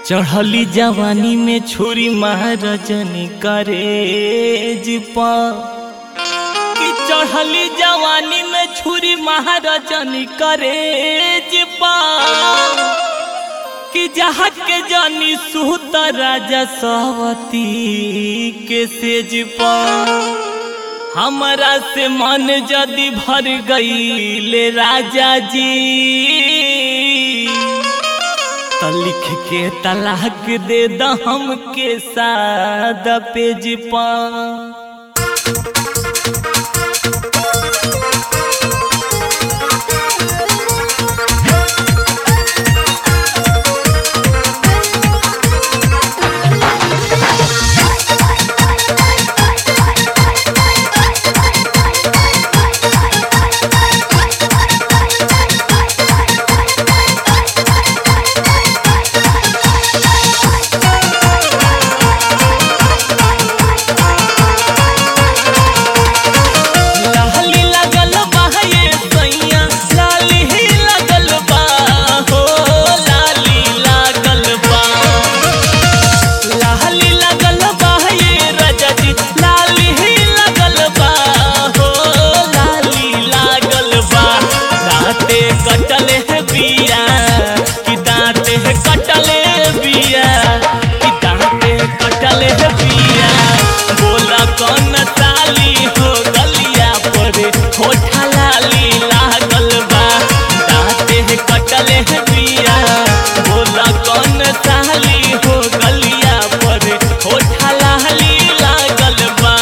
चढ़ली जवानी में छोरी महाराजन करेज पा कि चढ़ली जवानी में छुरी महाराजन करेज पा कि जहाँ के जानी सुत राजा सवती के सेज पा हमरा से मन जदि भर गई राजा जी तो लिख के तलाक दे द हमके सादा पेज पा लाली लगल बा ये सैया लाली ही लगल बा हो लाली लागल बा लाली लगल बा ये रजा जी लाली ही लगल बा हो लाली लागल बा दाँते कटले है बिया कि दाँते कटले बिया कि दाँते कटले है बिया बोला कौन साली हो गलिया पर होठा लाली लागल बा दाँते कटले है बिया बोला कौन साली हो गलिया पर होठा लाली लागल बा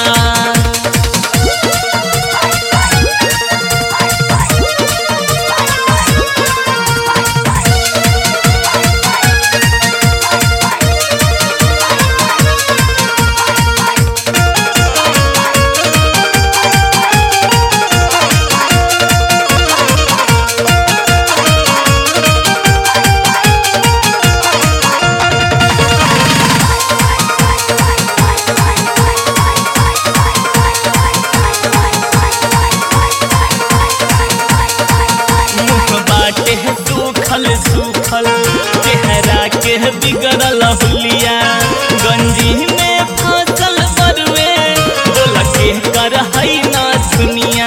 मुख बाटे है सूखल सूखल चेहरा के है बिगड़ल हुलिया गंजी में फसल बरुए बोल के कर हई ना सुनिया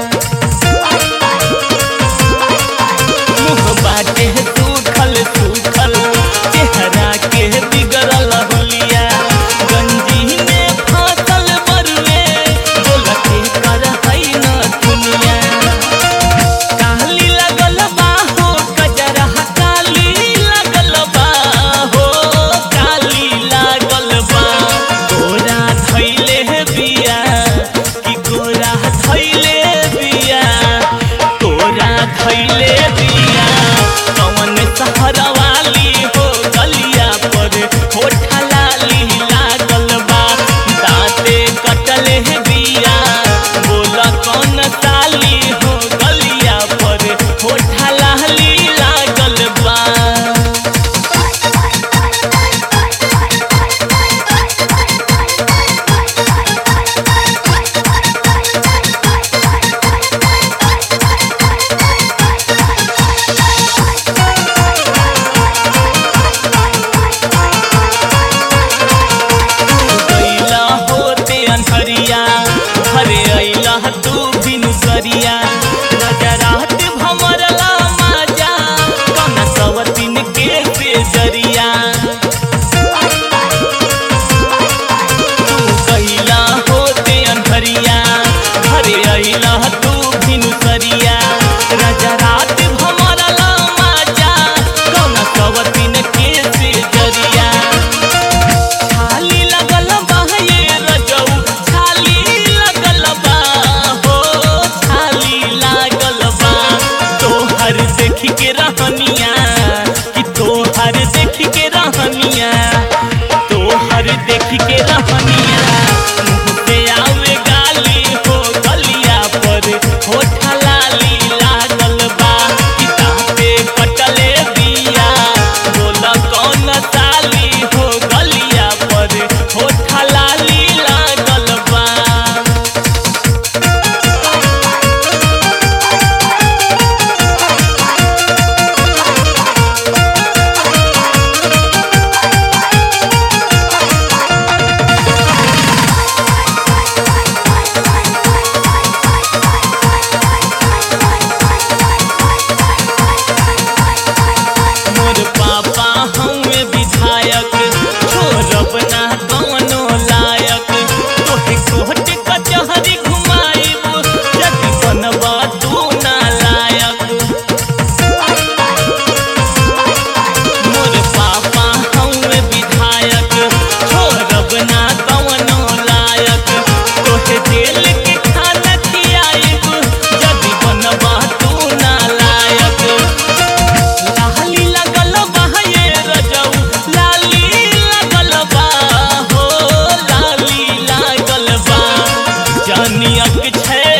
मुख बाटे है सूखल सूखल चेहरा के है बिगड़ल हुलिया गंजी में फसल बरुए बोल के कर हई ना सुनिया काली लगल बा हो गजरा काली लगल बा हो काली लागल बा गोरा धैले बिया कि गोरा धैले बिया गोरा धैले बिया कौन सहर वाली हो गलिया पर होठा लाली लागल बा दाँते कटले बिया बोला कौन साली हो गलिया पर होठा लाली लागल बा गैला होते अनहरिया घरे अइला तू बिनु सरिया नजरात भमरला माजा कौन सवतिन के बेजरिया तू गैला होते अनहरिया घरे अइला तू बिनु सरिया नजरात भमरला माजा कौन सवतिन के बेजरिया छाली लगल बा ये रजऊ छाली लगल बा हो छाली लागल बा तोहर देख के रहनिया कि तोहर देख के रहनिया तोहर देख के रहनिया मुँह पे आवे गाली हो गलिया पर होठा लाली लागल बा कि दाँते कटले बिया बोला कौन साली हो गलिया पर होठा लाली लागल बा Thank तनियक छै